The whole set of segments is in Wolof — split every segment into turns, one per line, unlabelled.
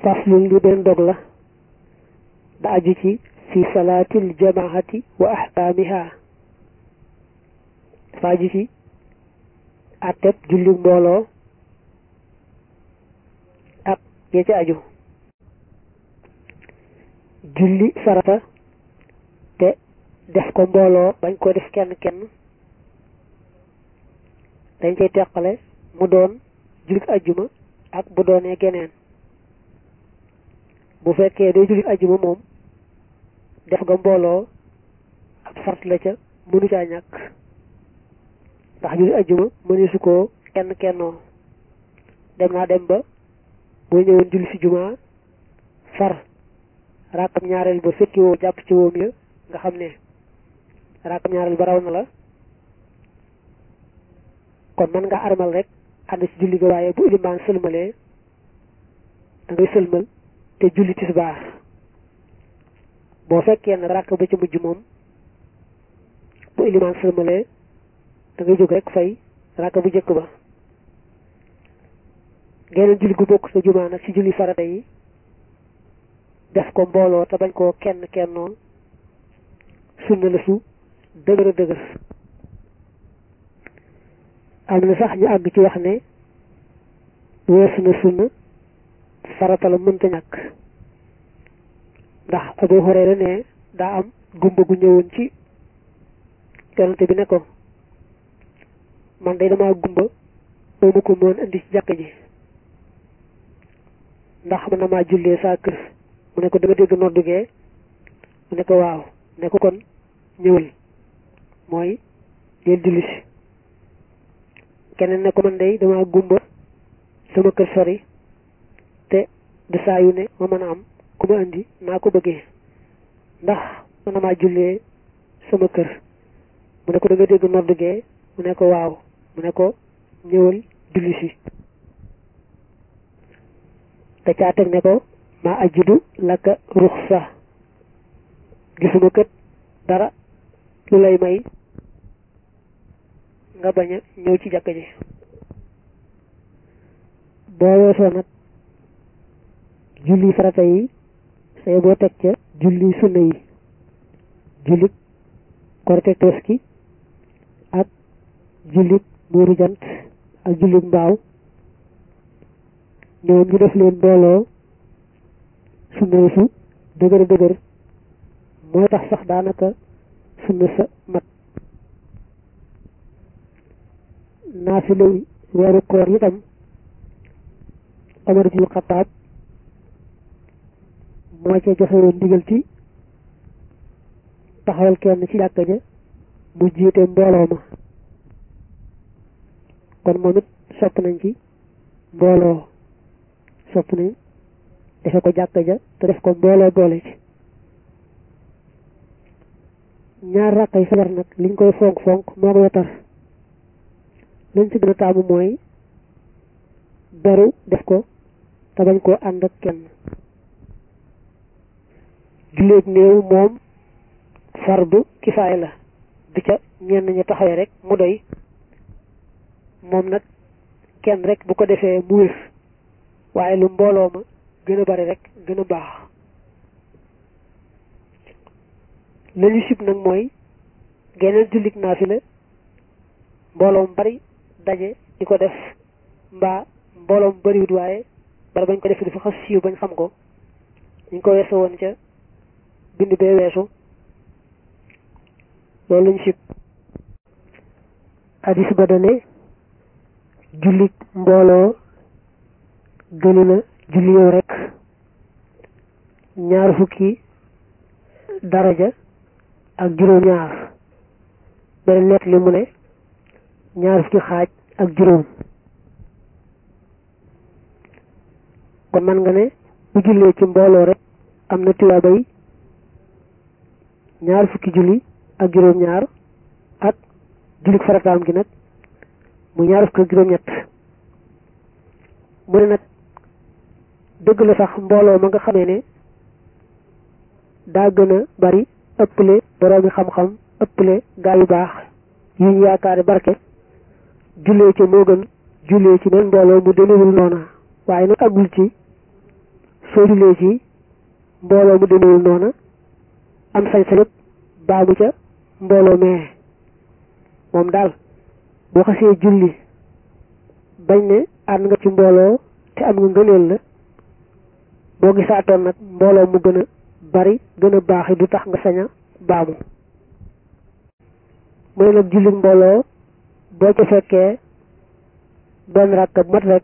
faslun li benn dog la da aju ci fi salaatil jamaahati wa ahkaamiha dafa aju ci àtteb julli mbooloo ak ya ci aju julli farata te def ko mbooloo bañ ko def kenn kenn dañ koy teqale mu doon jullit ajjuma ak bu doonee geneen bu fekkee day jullit ajjuma moom def nga mbooloo ab sart la ca mënu caa ñàkk ndax jullit ajjuma mëneesu koo kenn kennoo dem naa dem ba boo ñëwoon julli si juma far raakam ñaareel ba fekki woo jàpp ci woom ya nga xam ne raakam ñaareel ba raw na la kon mën nga armal rek ànd ci julli ga waaye bu ilimaan sëlmalee da ngay sëlmal te julli tisbaar boo fekkee nag rakk ba ci mujj moom bu ilimaan sëlmalee da ngay jóg rek fay rakk bu jëkk ba geneen julli gu bokk sa jumaa nag ci julli farata yi def ko mbooloo te bañ koo kenn kennoon sunna la su dëgër a dëgër am na sax ñu àgg ci wax ne weesu na sunna farata la mënta ñàkk ndax Abu Hurayra ne daa am gumba gu ñëwoon ci yonante bi ne ko man day damaa gumba doo ma ko mën indi ci jàkk ji ndax mën na maa jullee saa kër mu ne ko dama dégg noddugee mu ne ko waaw ne ko kon ñëwal mooy deel julli si keneen ne ko man day dama gumba sama kër sori te du saa yu ne ma mën a am ku ma indi naa ko bëggee ndax mën na maa jullee sama kër mu ne ko da nga dégg noddugee mu ne ko waaw mu ne ko ñëwal julli si te caa teg ne ko maa ajudu laka ruxsa gisuma kët dara lu lay may nga bañ a ñëw ci jàkk ji boo weesoo nag julli farata yi say boo teg ca julli sunna yi jullit korite tabaski ak jullit muuru jant ak jullit mbaaw ñoom ñu def leen mbooloo sunna su dëgër dëgër mooy tax sax daanaka sunna sa mat naafila weeru koor itam Omar ibn Xattaab moo ca joxe woon ndigal ci taxawal kenn ci jàkka ja mu jiite mbooloo ma kon moom it sopp nañ ci mbooloo sopp nañ defe ko jàkka ja te def ko mbooloo boole ci ñaar rakkay fajar nag liñ koy fonk fonk moo ko wetar lañ ci gën a taamu mooy beru def ko te bañ koo ànd ak kenn julleeg néew moom fardu kifaaya la du ca ñenn ñu taxawee rek mu doy moom nag kenn rek bu ko defee mu wér waaye lu mbooloo ma gën a bari rek gën a baax lañu sib nag mooy geneen jullit naafila mbooloo mu bari daje di ko def mbaa mbooloo mu bariwut waaye bala bañ ko def dafa xas siiw bañ xam ko ñu ko weesu woon ca bind bee weesu loolu lañu sib hadis ba dane jullit mbooloo gënu na julli yow rek ñaar fukki daraja ak juróom ñaar beneen nett li mu ne ñaar fukki xaaj ak juróom kon man nga ne bu jullee ci mbooloo rek am na tuyaabay ñaar fukki julli ak juróom ñaar ak jullit farataam gi nag mu ñaar fukki ak juróom ñett mu ne nag dëgg la sax mbooloo ma nga xamee ne daa gën a bari ëpple boroomi xam-xam ëpple gaa yu baax yu ñu yaakaari barke jullee ci moo gën jullee ci benn mbooloo mu demewul noona waaye nag àggul ci soo jullee ci mbooloo mu demewul noona am sañ-sañu baamu ca mbooloo mee moom daal boo xasee julli bañ ne ànd nga ci mbooloo te am nga ngëneel la boo gisaatoon nag mbooloo mu gën a bari gën a baax du tax nga sañ a baamu mu ne nag julli mbooloo boo ca fekkee benn rakk mat rek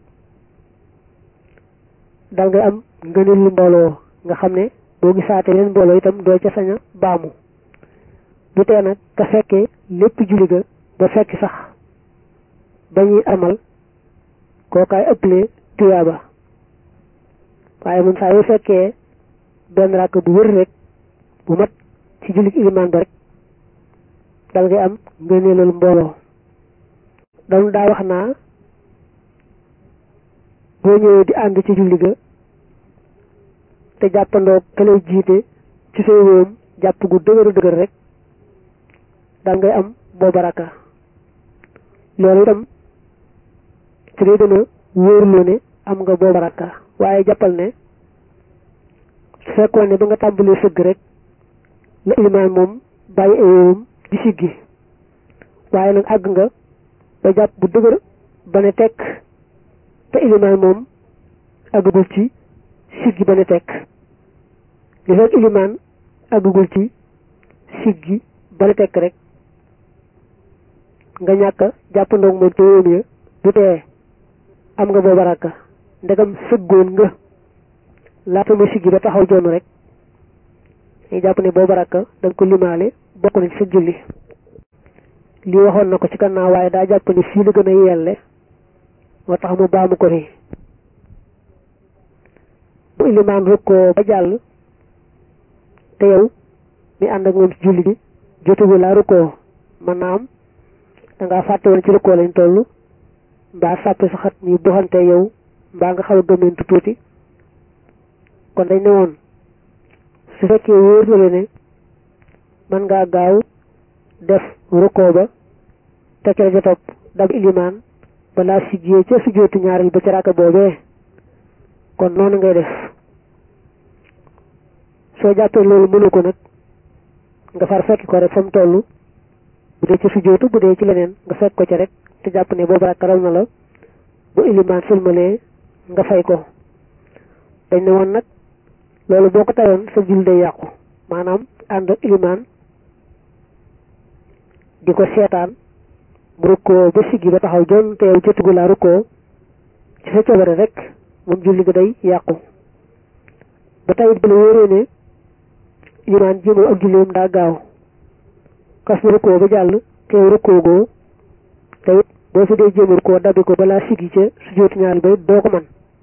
dal ngay am ngëneel lu mbooloo nga xam ne boo gisaatee leen mbooloo itam doo ca sañ a baamu bu tee nag ka fekkee lépp julli ga ba fekk sax ba ñuy amal kookaay ëpple tuyaaba waaye moom saa yu fekkee benn rakk bu wër rek bu mat ci jullit ilimaan ba rek dal ngay am ngëneelal mbooloo dañu daa wax naa boo ñëwee di ànd ci julli ga te jàppandoo ka lay jiite ci say wóom jàpp gu dëgëru dëgër rek dal ngay am booba rakka loolu itam ci lay gën a wóorloo ne am nga booba rakka waaye jàppal ne su fekkoon ne ba nga tàmbalee sëgg rek la ilimaan moom bàyyi ayoom di siggi waaye nag àgg nga ba jàpp bu dëgër ba ne tekk te ilimaan moom àggagul ci siggi ba ne tekk li fekk ilimaan àggagul ci siggi ba ne tekk rek nga ñàkk jàppandoog moom te yóom ya du tee am nga booba rakka ndegam sëggoon nga laata ma siggi ba taxaw jonn rek dañuy jàpp ne booba rakka da nga ko limaale bokk na ci sa julli lii waxoon na ko ci gannaaw waaye daa jàpp ne fii la gën a yelle moo tax mu baamu ko fi bu ilimaan rukkoo ba jàll te yow mi ànd ak moom ci julli bi jotugu laa rukkoo mën naa am dangaa fàtte woon ci rukkoo lañ toll mbaa sàppi saxat ñi buxante yow mbaa nga xaw a gëmmentu tuuti kon dañ ne woon su fekkee wóor na la ne mën ngaa gaaw def rukkoo ba te ca ja topp dab ilimaan balaa siggee ca sujjóotu ñaareel ba ci raaka boobee kon noonu ngay def soo jàppee loolu mënu ko nag nga far fekk ko rek fa mu toll bu dee ci sujjóotu bu dee ci leneen nga fekk ko ca rek te jàpp ne boobu raaka raw na la bu ilimaan sëlmalee nga fay ko dañ ne woon nag loolu boo ko tayoon sa jul day yàqu maanaam ànd ak ilimaan di ko seetaan mu rukkoo ba siggi ba taxaw jon te yow jotugu laa rukkoo ci sa coobare rek moom julli ga day yàqu ba tayit bu la wóoree ne ilimaan ji moom ak julleem daa gaaw kas na rukkoo ba jàll te yow rukkoo goo te it boo fi dee jéem rukkoo dabi ko balaa siggi ca su jootu ñaar ba doo ko man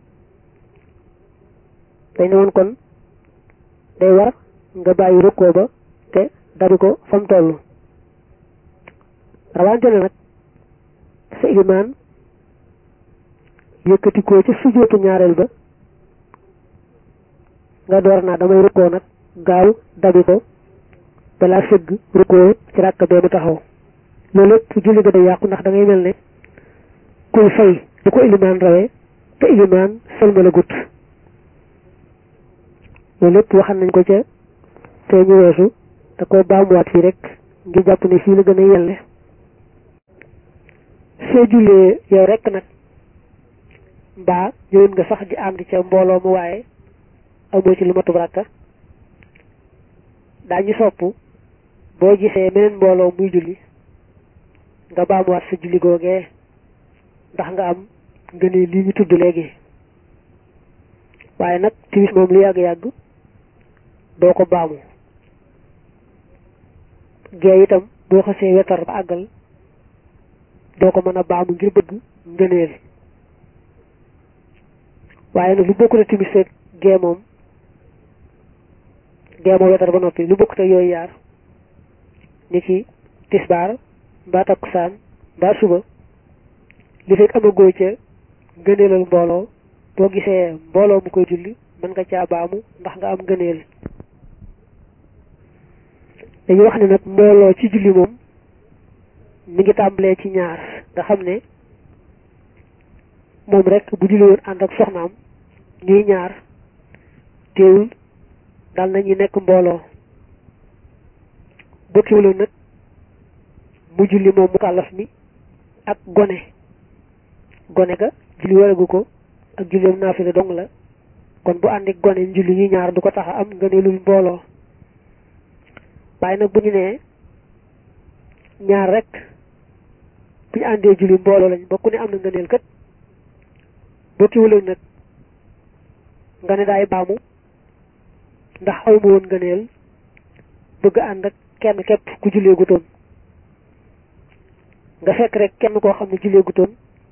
dañ ne woon kon day war nga bàyyi rukkoo ba te dabi ko fa mu toll rawante na nag sa ilimaan yëkkati ko ca sujootu ñaareel ba nga door naa damay rukkoo nag gaaw dabi ko balaa sëgg rukkoo ci ràkk bee mu taxaw loolu lépp julli ga day yàqu ndax da ngay mel ne kuy fay bu ko ilimaan rawee te ilimaan sëlmala gut loolu lépp waxan nañ ko ca te ñu weesu da ko baamuwaat fii rek ngir jàpp ne fii la gën a yelle soo jullee yow rek nag mbaa ñëwoon nga sax di ànd ca mbooloo mu waaye amoo ci lu matub rakka daañu sopp boo gisee meneen mbooloo muy julli nga baamuwaat sa julli googee ndax nga am nga ne lii ñu tudd léegi waaye nag timis moom lu yàgg-yàgg doo ko baamu gee itam boo xasee wetar ba àggal doo ko mën a baamu ngir bëgg ngëneel waaye nag lu bokkut a timis rek gee moom gee moo wetar ba noppi lu bokkut a yooyu yaar ni ki tisbaar mbaa takkusaan mbaa suba li fekk amagoo ca ngëneelal mbooloo boo gisee mbooloo mu koy julli mën nga caa baamu ndax nga am ngëneel dañuy wax ne nag mbooloo ci julli moom mi ngi tàmbalee ci ñaar nga xam ne moom rek bu julli woon ànd ak soxnaam ñuy ñaar teewul dal nañu nekk mbooloo bokkiwuloon nag mu julli moom mu kàllaf mi ak gone gone ga julli waragu ko ak julleem naafila dong la kon bu àndi gone julli ñu ñaar du ko tax a am ngëneelul mbooloo waaye nag bu ñu nee ñaar rek bu ñu àndee julli mbooloo lañ bokku ne am na ngëneel kat bokkiwuloon nag nga ne daay baamu ndax awma woon ngëneel bëgg ànd ak kenn képp ku jullee gutoon nga fekk rek kenn koo xam ne jullee gutoon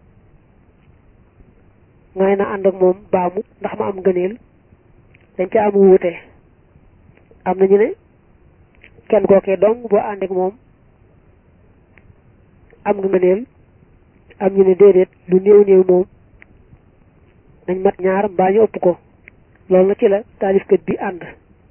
ngay na ànd ak moom baamu ndax ma am ngëneel dañ ca am wuute am na ñu ne kenn kookee dong boo ànd ak moom am nga ngëneel am ñu ne déedéet lu néew néew moom nañ mat ñaar mbaa ñu ëpp ko loolu na ci la taalifkat bi ànd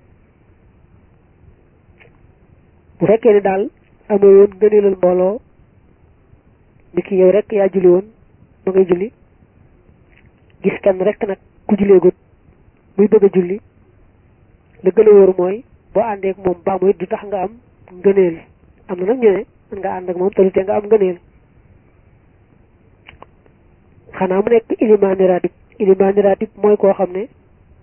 bu fekkee ne daal amoo woon ngëneelal mbooloo ni ki yow rek yaa julli woon ba ngay julli gis kenn rek nag ku julleegut muy bëgg a julli la gën a wóor mooy boo àndeek moom baa muy du tax nga am ngëneel am na nag ñu ne mën nga ànd ak moom te lu te nga am ngëneel xanaa mu nekk ilimaani ratib ilimaani ratib mooy koo xam ne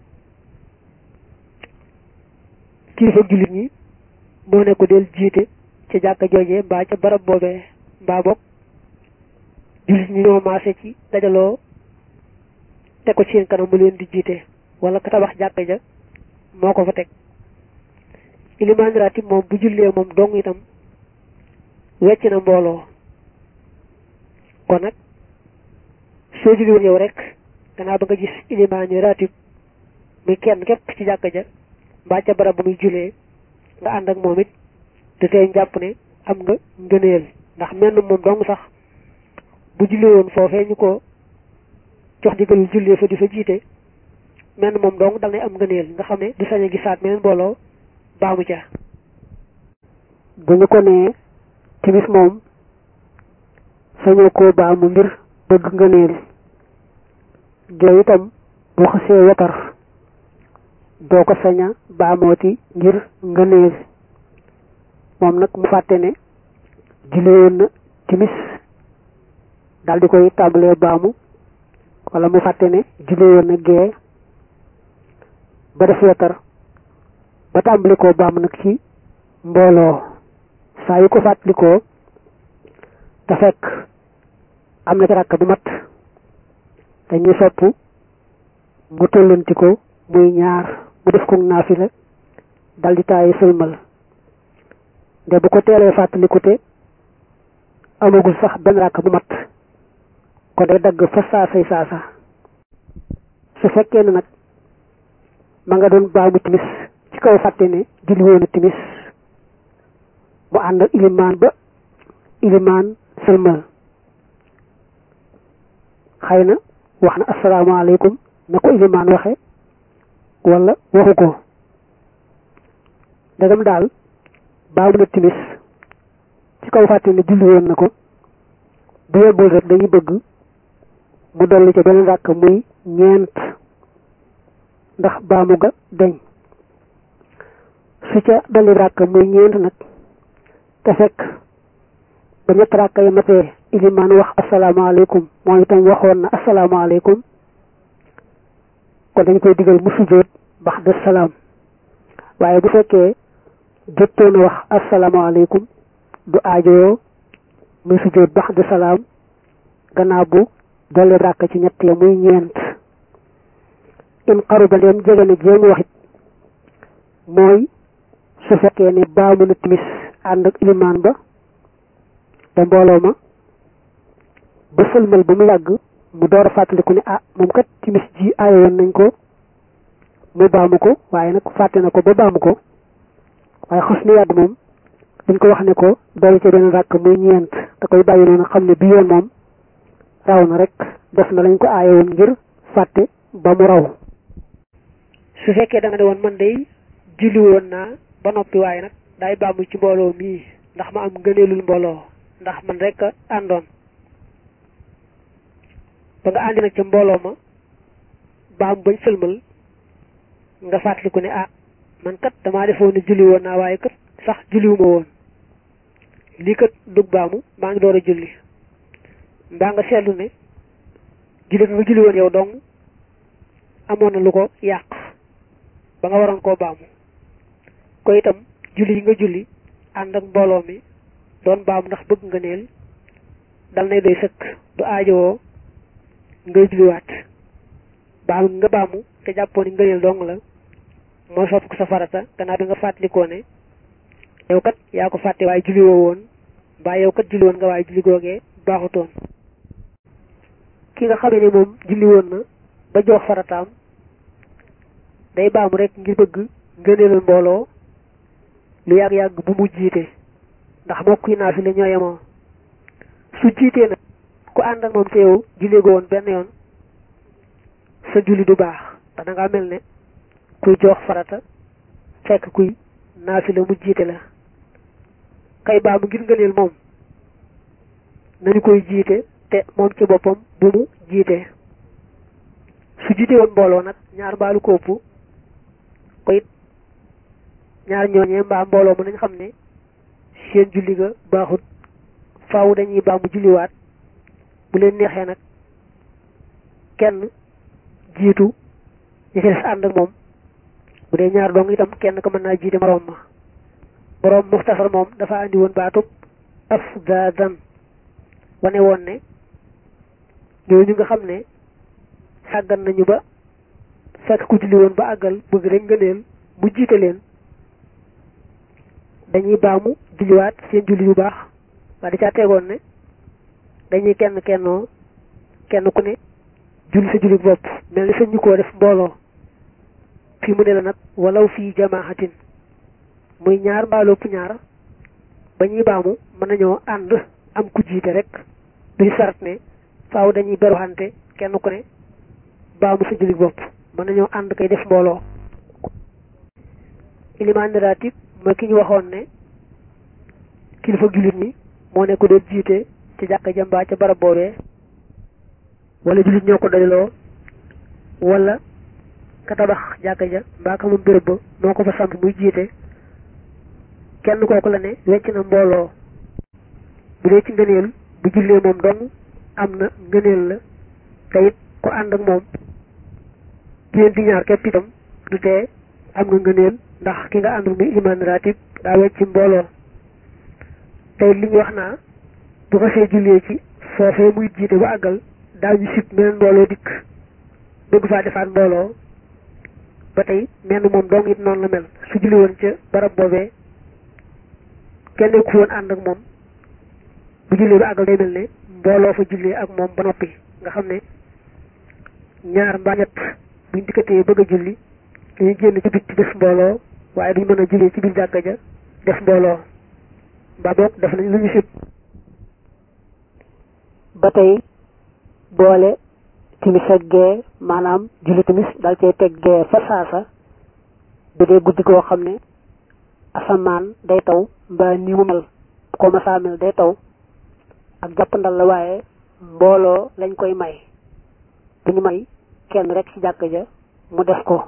kilifa jullit ñi moo ne ko del jiite ca jàkka joojee mbaa ca barab boobee mbaa bokk jullit ñi ñoo maase ci dajaloo teg ko ci seen kanam mu leen di jiite wala ka tabax jàkka ja moo ko fa teg ilimaan ratib moom bu jullee moom dong itam wecc na mbooloo kon nag soo julli woon yow rek gannaaw ba nga gis ilimaan ratib muy kenn képp ci jàkka ja mbaa ca barab bu muy julee nga ànd ak moom it te tey jàpp ne am nga ngëneel ndax menn moom dong sax bu julli woon foofee ñu ko jox digalul jullee fa di fa jiite menn moom dong dal nay am ngëneel nga xam ne du sañ a gisaat meneen mbooloo baamu ca
bu ñu ko nee timis moom sañoo koo baamu ngir bëgg ngëneel gee itam bu xasee wetar doo ko saña baamooti ngir ngëneel moom nag mu fàtte ne julli woon na timis daal di koy tàmbalee baamu wala mu fàtte ne julli woon na gee ba def wetar ba tàmbali koo baamu nag ci mbooloo saa yu ko fàttalikoo te fekk am na ci rakk bu mat dañuy sopp mu tollanti ko muy ñaar mu def ko naafila dal di taayi sëlmal de bu ko teelee fàttaliku te amagul sax benn rakk bu mat ko day dagg fa saasay saasa su fekkee ne nag ma nga doon baamu timis ci kaw fàtte ne julli woon a timis mu ànd ak ilimaan ba ilimaan sëlmal xëy na wax na asalaamaaleykum na ko ilimaan waxe wala waxu ko ndegam daal baamu na timis ci kaw fàtte ne julli woon na ko bu yebbul rek dañuy bëgg mu dolli ca beneen ràkk muy ñeent ndax baamu ga deñ su ca dolli ràkk muy ñeent nag te fekk ba ñett ràkk yi matee ilimaan wax asalaamaaleykum moom itam waxoon na asalaamaaleykum kon dañ koy digal mu sujjóot bax de salaam waaye bu fekkee jottoon a wax asalaamaaleykum du aajoo muy sujjóot bax de salaam gannaaw bu dolli ràkk ci ñett ya muy ñeent in xaru ba leen jege na jéem waxit mooy su fekkee ne baamu na timis ànd ak ilimaan ba te mbooloo ma ba sëlmal ba mu yàgg mu door a fàttaliku ne ah moom kat timis ji aayoon nañ ko mu baamu ko waaye nag fàtte na ko ba baamu ko waaye xas na yàgg moom dañ ko wax ne ko dolli ca benn ràkk muy ñeent da koy bàyyi noonu xam ne bi yoon moom raw na rek def na lañ ko aayoon ngir fàtte ba mu raw
su fekkee da nga ne woon man day julli woon naa ba noppi waaye nag daay baamu ci mbooloo mii ndax ma am ngëneelul mbooloo ndax man rek àndoon ba nga àndi nag ca mbooloo ma baam bañ sëlmal nga fàttaliku ne ah man kat damaa defoon ne julli woon naa waaye kat sax julliwuma woon lii kat dug baamu maa ngi door a julli mbaa nga seetlu ne julli nga julli woon yow dong amoon na lu ko yàq ba nga waroon koo baamu ko itam julli yi nga julli ànd ak mbooloo mi doon baamu ndax bëgg nga neel dal nay doy sëkk du aajowoo ngay julliwaat baamu nga baamu te jàppoon ni ngëneel dong la moo sopp ko sa farata gannaaw bi nga fàttalikoo ne yow kat yaa ko fàtte waaye julli woo woon mbaa yow kat julli woon nga waaye julli googee baaxutoon ki nga xamee ne moom julli woon na ba jox farataam day baamu rek ngir bëgg ngëneelal mbooloo lu yàgg-yàgg bu mu jiite ndax mbokk yi naa fi la ñoo yemoo su jiitee nag ku ànd ak moom te yow julli go woon benn yoon sa julli du baax ndax da ngaa mel ne kuy jox farata fekk kuy naafi la mu jiite la kay baamu ngir ngëneel moom nañu koy jiite te moom ci boppam bu mu jiite su jiite woon mbooloo nag ñaar mbaalu ko ëpp ko it ñaar ñooñee mbaa mbooloo mën nañ xam ne seen julli ga baaxut faaw dañuy baamu julliwaat bu leen neexee nag kenn jiitu ñi ci des ànd ak moom bu dee ñaar dong itam kenn ko mën naa jiite moroom ma boroom muxtasar moom dafa andi woon baatub afdaadan wane woon ne ñooñu nga xam ne sàggan nañu ba fekk ku julli woon ba àggal bëgg rek ngëneel mu jiite leen dañuy baamu julliwaat seen julli yu baax waa di caa tegoon ne dañuy kenn kennoo kenn ku ne julli sa julli bopp mel ni sañ ñu koo def mbooloo fii mu ne la nag walaw fii jamaaxatin muy ñaar mbaalopp ñaar ba ñuy baamu mën nañoo ànd am ku jiite rek duñu sart ne faaw dañuy beruxante kenn ku ne baamu sa julli bopp mën nañoo ànd koy def mbooloo ilimaan ratib mooy ki ñu waxoon ne kilifa jullit ñi moo ne ko doon jiite ci jàkka jambaa ca barab boobee wala jullit ñoo ko dajaloo wala ka tabax jàkka ja mbaa ka moom béréb ba moo ko fa samp muy jiite kenn kooku la ne wecc na mbooloo bu dee ci ngëneel bu jullee moom dong am na ngëneel la te it ku ànd ak moom génn di ñaar képp itam du tee am nga ngëneel ndax ki nga àndul muy imaan ratib daa wecc mbooloo tey li ñu wax naa bu ko see jullee ci foofee muy jiite ba àggal daañu sib meneen mbooloo dikk bëgg faa defaat mbooloo ba tey menn moom dong it noonu la mel su julli woon ca barab boobee kenn ku woon ànd ak moom bu jullee ba àggal day mel ne mbooloo fa jullee ak moom ba noppi nga xam ne ñaar mbaa ñett buñ dikkatee bëgg a julli dañuy génn ci bitti def mbooloo waaye duñ mën a jullee ci biir jàkka ja def mbooloo mbaa boog def nañ lu ñu sib
ba tey boole timis ak gee maanaam julli timis dal cee teg gee fa saasa bu dee guddi koo xam ne asamaan day taw mbaa ni mu mel ko masaa mel day taw ak jàppandal la waaye mbooloo lañ koy may bu ñu may kenn rek ci jàkk ja mu def ko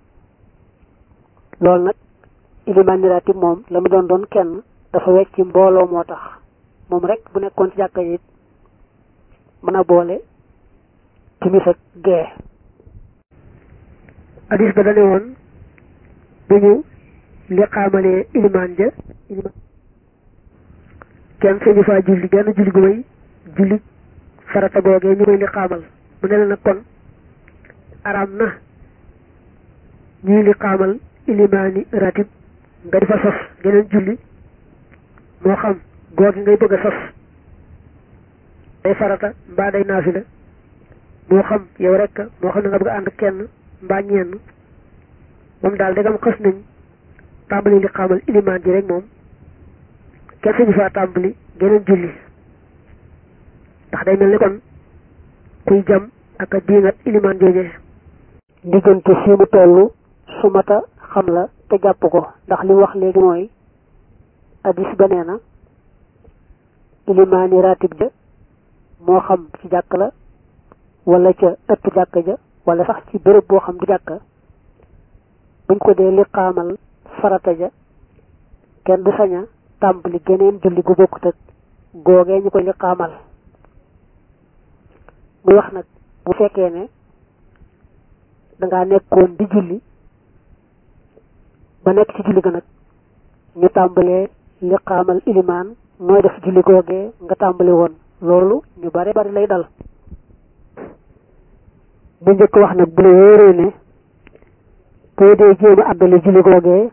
loolu nag ilimaan ratib moom la mu doon doon kenn dafa wecc mbooloo moo tax moom rek bu nekkoon ci jàkk ja it mën a boole timis ak gee
hadis ba dane woon bu ñu liqaamalee ilimaan ja ilimaan kenn sañu faa julli genn julli gu may julli farata googee ñu koy liqaamal mu ne la nag kon araam na ñuy liqaamal ilimaani ratib nga di fa sos geneen julli moo xam googi ngay bëgg a sos day farata mbaa day naafila moo xam yow rek moo xam ne nga bëgg a ànd kenn mbaa ñenn moom daal dagam xës nañ tàmbali li xamal ilimaan ji rek moom kenn sañu faa tàmbali geneen julli ndax day mel ni kon kuy jam ak a diingat ilimaan joojee
diggante fi mu toll su mata xam la te jàpp ko ndax li wax léegi mooy addis ba nee na ilimaani ratib ja moo xam ci jàkk la wala ca ëtt jàkk ja wala sax ci béréb boo xam du jàkka buñ ko dee liqaamal farata ja kenn du sañ a tàmbali geneen julli gu bokkut ak googee ñu koy liqaamal muy wax nag bu fekkee ne dangaa nekkoon di julli ba nekk ci julli ga nag ñu tàmbalee liqaamal ilimaan nooy def julli googee nga tàmbali woon loolu ñu bare bari lay dal bu njëkk wax nag bu la wóoree ne boo dee jéem a àggale julli googee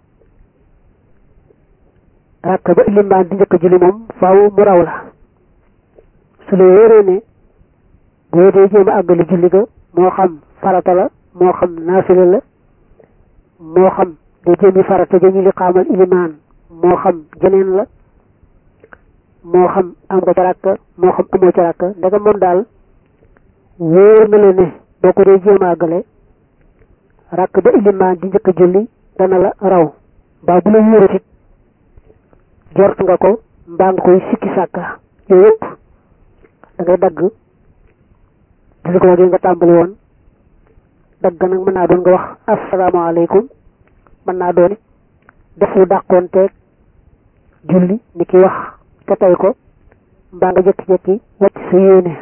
rakk ba ilimaan di njëkk julli moom faaw mu raw la su la wóoree ne boo dee jéem a àggale julli ga moo xam farata la moo xam naafila la moo xam day jéemi farata ja ñu li xaamal ilimaan moo xam jeneen la moo xam am nga ca rakk moo xam amoo ca rakk ndega moom daal wóor na la ne boo ko dee jéem a àggale rakk ba ilimaan di njëkk julli dana la raw mbaa bu la wóoratit jort nga ko mbaa nga koy sikki sàkka yooyu yëpp da ngay dagg julli ko wagee nga tàmbali woon dagg nag mën naa doon nga wax asalaamaaleykum mën naa doon def lu dàqoonteeg julli ni ki wax te tey ko mbaa nga jekki-jekki wàcc sa yéene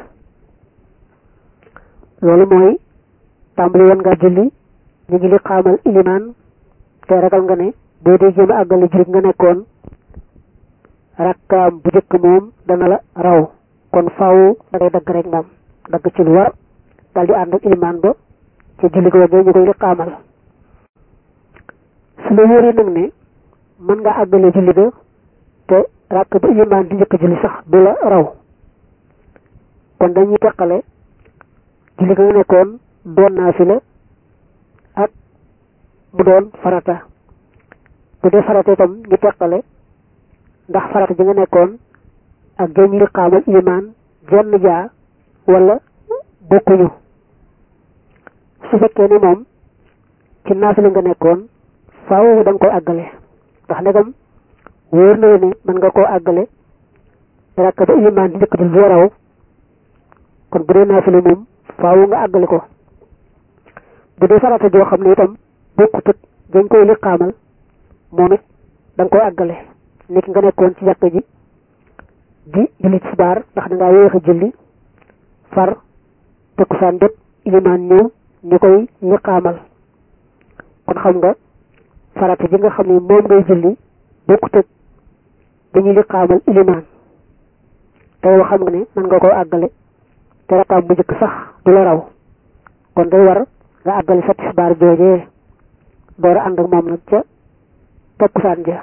loolu mooy tàmbali woon nga julli ñu ngi li xaamal ilimaan te ragal nga ne boo dee jéem a àggale julli nga nekkoon rakkaam bu jëkk moom dana la raw kon faaw da ngay dagg rek moom dagg ci lu war dal di ànd ak ilimaan ba ci julli ko wagee ñu koy li xaamal su la wóoree nag ne mën nga àggale julli ga te rakk ba ilimaan di njëkk julli sax du la raw kon dañuy teqale julli ga nga nekkoon doon naafila ak mu doon farata bu dee farata itam ñu teqale ndax farata ji nga nekkoon ak génn li xaamal ilimaan jenn jaa wala bokkuñu su fekkee ne moom ci naafila nga nekkoon faaw da nga koy àggale ndax ndegam wóor na ne mën nga koo àggale rakk ba ilimaan di njëkk di lu raw kon bu dee naafila moom faaw nga àggale ko bu dee farata joo xam ne itam bokkutut dañ koy liqaamal moom it da nga koy àggale nit nga nekkoon ci jàkk ji di julli tisbaar ndax da ngaa yéex a julli far takkusaan jot ilimaan ñëw ñu koy liqaamal kon xam nga farata ji nga xam ne moom ngay julli bokkut ak dañuy liqaamal ilimaan tey wax xam nga ne mën nga koo àggale te rakkaam bu njëkk sax du la raw kon day war nga àggale sa tisbaar joojee door a ànd ak moom nag ca takkusaan ja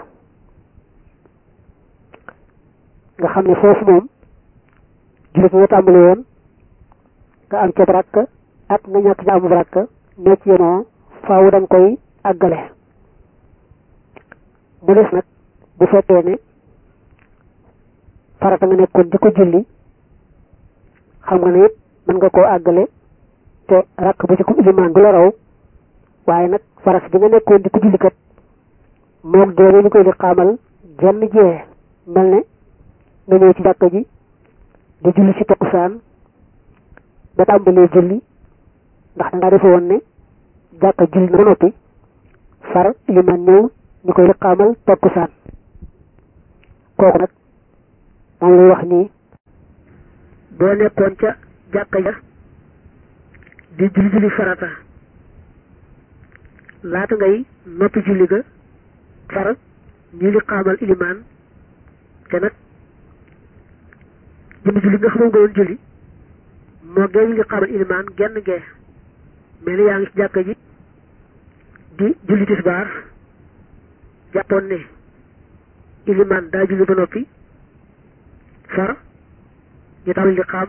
nga xam ne foofu moom jullit nga tàmbali woon nga am ca rakk ak nga ñàkk ca amub rakk ñoo ci yenoo faaw da nga koy àggale mu des nag bu fekkee ne farata nga nekkoon di ko julli xam nga ne it mën nga koo àggale te rakk bu ci ko ilimaan du la raw waaye nag farata bi nga nekkoon di ko julli kat moom doone ñu koy di xaamal jenn jee mel ne nga ñëw ci jàkka ji di julli ci takkusaan ba tàmbalee julli ndax da nga defe woon ne jàkka julli na ba noppi far ilimaan ñëw ñu koy liqaamal takkusaan kooku nag moom lay wax nii boo nekkoon ca jàkka ja di julli julli farata laata ngay noppi julli ga far ñu liqaamal ilimaan te nag jënd julli nga xamoon nga doon julli moo gee ñu liqaamal ilimaan genn gee mel ni yaa ngi ci jàkka ji di julli tisbaar jàppoon ne ilimaan daa julli ba noppi far ñu taxawal li xaam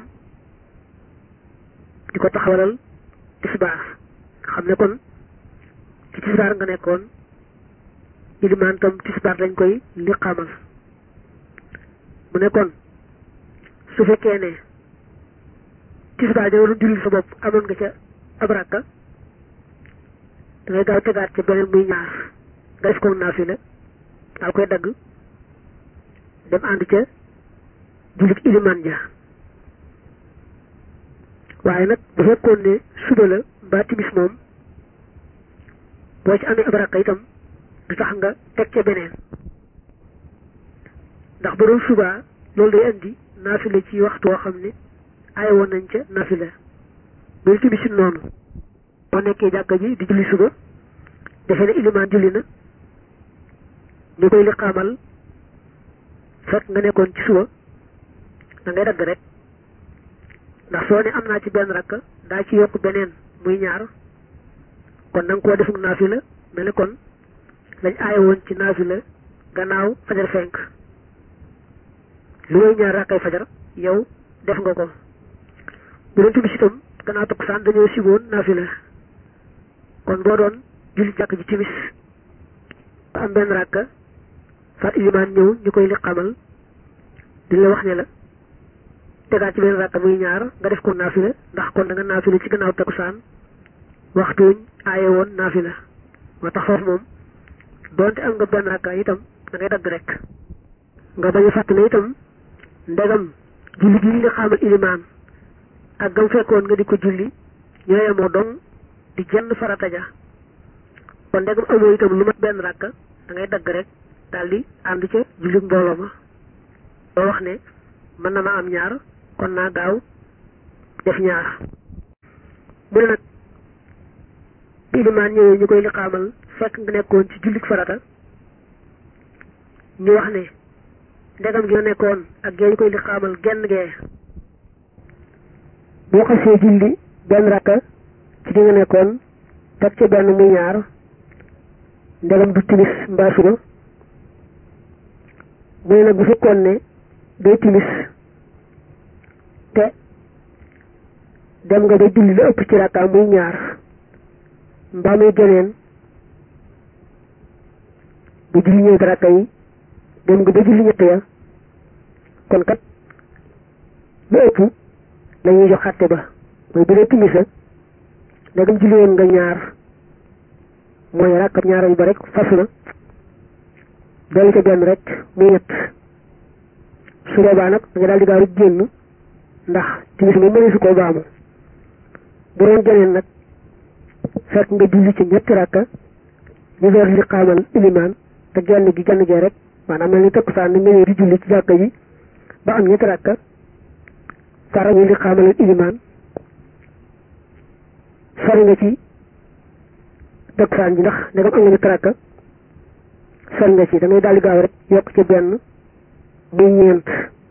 di ko taxawalal tisbaar xam ne kon ci tisbaar nga nekkoon ilimaan tam tisbaar dañ koy li xaamal mu ne kon su fekkee ne tisbaar ja waroon julli sa bopp amoon nga ca ab rakka da ngay gaaw tegaat ca beneen muy ñaar nga def ko naafila daal koy dagg dem ànd ca jullit ilimaan ja waaye nag bu fekkoon ne suba la mbaa timis moom
boo ci amee ab rakka itam du tax nga teg ca beneen ndax ba doon subaa loolu day andi naafila ci waxtu woo xam ne ay woon nañ ca naafila loolu tamit si noonu boo nekkee jàkka ji di julli suba defe ne ilimaan julli na ñu koy liqaamal fekk nga nekkoon ci suba da ngay dagg rek ndax soo ne am naa ci benn rakk daa ci yokk beneen muy ñaar kon da nga koo defuk naafila mel ne kon lañ aaye woon ci naafila gannaaw fajar fenk lu may ñaar rakkay fajar yow def nga ko bu doon timis itam gannaaw takkusaan dañoo siboon naafila kon boo doon julli jàkk ji timis ba am benn rakka fat ilimaan ñëw ñu koy liqamal duñ la wax ne la tegaat ci benn rakka muy ñaar nga def ko naafila ndax kon da nga naafila ci gannaaw takkusaan waxtuuñ aaye woon naafila moo tax foofu moom doonte am nga benn rakka itam da ngay dagg rek nga bañ a fàtt ne itam ndegam julli gi li xamal ilimaan ak gam fekkoon nga di ko julli ñoo yemoo dong di jenn farata ja kon ndegam amoo itam lu mat benn rakka da ngay dagg rek daal di ànd ca julli mbooloo ma doo wax ne mën na ma am ñaar kon naa gaaw def ñaar mu ne nag bi ilimaan ñëwee ñu koy liqaamal fekk nga nekkoon ci jullik farata ñu wax ne ndegam gi nga nekkoon ak gee ñu koy liqaamal genn gee
boo xasee julli benn rakka ci di nga nekkoon teg ca benn muy ñaar ndegam du timis mbaa suba mu ne nag bu fekkoon ne day timis te dem nga ba julli la ëpp ci rakka muy ñaar mbaa muy geneen bu julli ñeenti rakka yi dem nga ba julli ñett ya kon kat lu ëpp lañuy jox xàtte ba mooy bu dee timisa ndegam julli woon nga ñaar mooy rakkab ñaaral ba rek fas na dolli ca benn rek muy ñett su boobaa nag da nga daal di gaaw génn ndax timis moom mënee su koo baamu bu doon geneen nag fekk nga julli ci ñetti rakka ñu door li xaamal ilimaan te genn gi genn gee rek maanaam mel ni takkusaan ni nga di julli ci jàkka ji ba am ñetti rakka fara ñu li xaamal ilimaan sori nga ci takkusaan ji ndax ndegam am nga ñetti rakka sori nga ci da ngay daal di gaaw rek yokk ci benn muy ñeent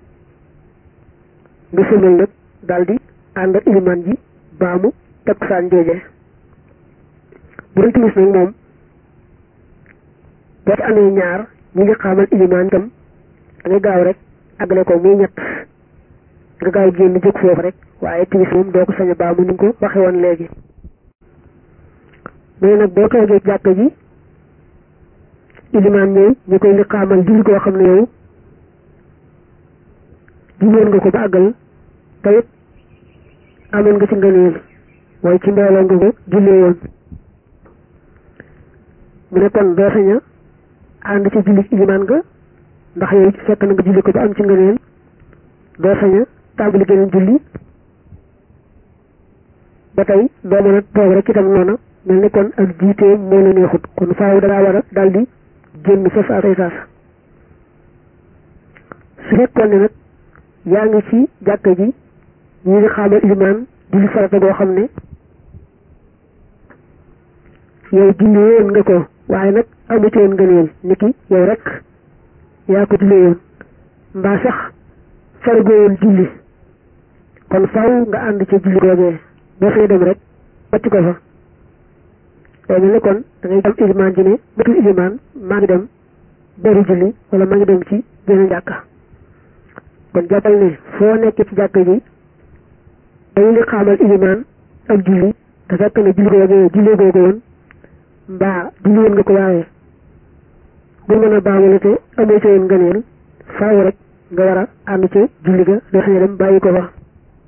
nga sëmal nag daal di ànd ak ilimaan ji baamu takkusaan jooje bu dee timis nag moom boo ci amee ñaar ñi ngi xaamal ilimaan itam da ngay gaaw rek àggale ko muy ñett nga gaaw génn jóg foofu rek waaye timis moom doo ko sañ a baamu ni nga ko waxe woon léegi mais nag boo toogee jàkka ji ilimaan ñëw ñu koy li xaamal julli koo xam ne yow julloon nga ko ba àggal te it amoon nga ci ngëneel mooy ci mbooloo nga ko jullee woon mu ne kon doo sañ a ànd ci julli ilimaan nga ndax yow fekk na nga julli ko ba am ci ngëneel doo sañ a tàmbali geneen julli ba tey doo mën a toog rek itam noona mel ni kon ak jiitee moo la neexut kon faaw dangaa war a daal di génn sa saasay saas su fekkoon ne nag yaa ngi ci jàkka ji ñu ngi xaamal ilimaan julli farata goo xam ne yow julli woon nga ko waaye nag amu ci woon ngëneel niki yow rek yaa ko julli woon mbaa sax faragoo woon julli kon faaw nga ànd ci julli googee boo fay dem rek wàcc ko fa day mel ne kon da ngay dem ilimaan ji ne matul ilimaan maa ngi dem beru julli wala maa ngi dem ci benn jàkka kon jàppal ne foo nekk ci jàkka ji dañu li xaamal ilimaan ak julli te fekk ne julli googee julli googu woon mbaa julli woon nga ko waaye bu mën a baamale te amoo ci woon ngëneel faaw rek nga war a ànd ci julli ga doo sañ dem bàyyi ko fa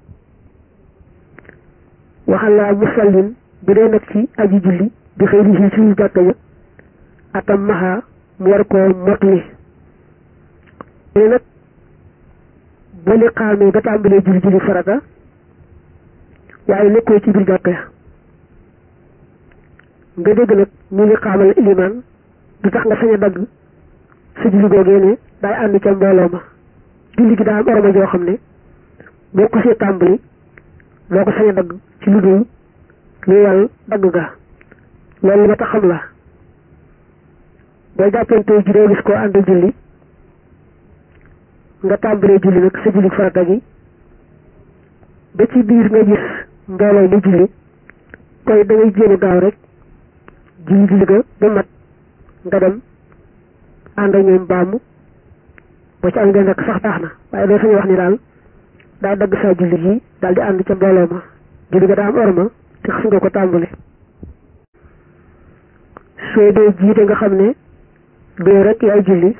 waxal laa musallin bu dee nag ci aji julli di xëy di si suñu jàkka ja atam maxa mu war koo motli mu ne nag boo li xaamee ba tàmbalee julli julli farata waaye nekkoo ci biir jàkka ja nga dégg nag ñu ngi xaamal ilimaan du tax nga sañ a dagg sa julli googee ne daay ànd ca mbooloo ma julli gi daa am oroma joo xam ne boo ko see tàmbali doo ko sañ a dagg ci lu dul lu yàlla dagg ga loolu li ma tax xam la boo jàppante ji doo gis koo ànd julli nga tàmbalee julli nag sa julli farata gi ba ci biir nga gis mbooloo mu julli koy da ngay jéem a gaaw rek julli julli ga ba mat nga dem ànd ak ñoom baamu boo ci am ngeen rek sax baax na waaye doo sañu wax ni daal daa dagg saa julli gi daal di ànd ca mbooloo ma julli ga daa am orma te xas nga ko tàmbali soo dee jiite nga xam ne doo rek yaay julli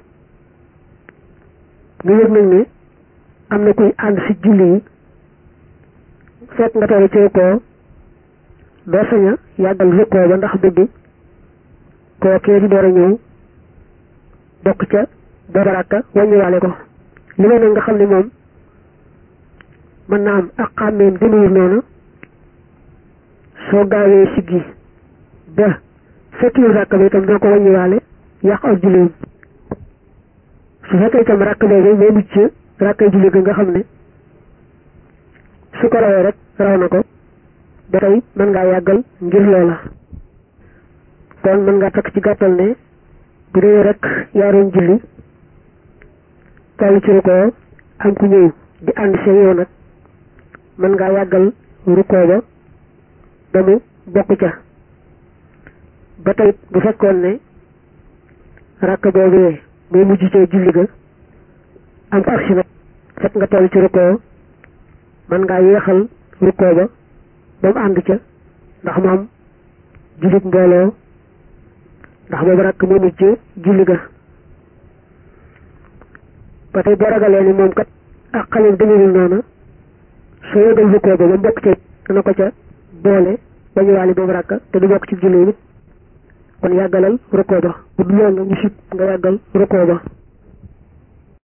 nga yëg nag ne am na kuy ànd si julli yi fekk nga toll ci ko doo sañ a yàggal rukkoo ba ndax bëgg koo kee di door a ñëw bokk ca booba rakka wàññiwaale ko li may nag nga xam ne moom mën naa am ak xàmmeem demewul noonu soo gaawee siggi ba fekkiwul rakka ba itam doo ko wàññiwaale yàq ak julliwum su fekkee itam rakk boobu moo mujj ci rakkay julli ga nga xam ne su ko rawee rek raw na ko ba tey mën ngaa yàggal ngir loola kon mën ngaa takk ci gàttal ne bu dee rek yaaroon julli toll ci rukkoo am ku ñëw di ànd seen yow nag mën ngaa yàggal rukkoo ba ba mu bokk ca ba tey bu fekkoon ne rakk boobu moo mujj cee julli ga am ko agsi nag fekk nga toll ci rukkoo mën ngaa yéexal rukkoo ba ba mu ànd ca ndax moom jullit mbooloo ndax boobu rakk moo mujj julli ga ba tey boo ragalee ni moom kat ak xaleel demewul noona soo yëgal rukkoo ba ba mbokk ca dana ko ca boole ba ñëwaale boobu rakk te du bokk ci julli nit kon yàggalal rukkoo ba bu dul loolu ñu sib nga yàggal rukkoo ba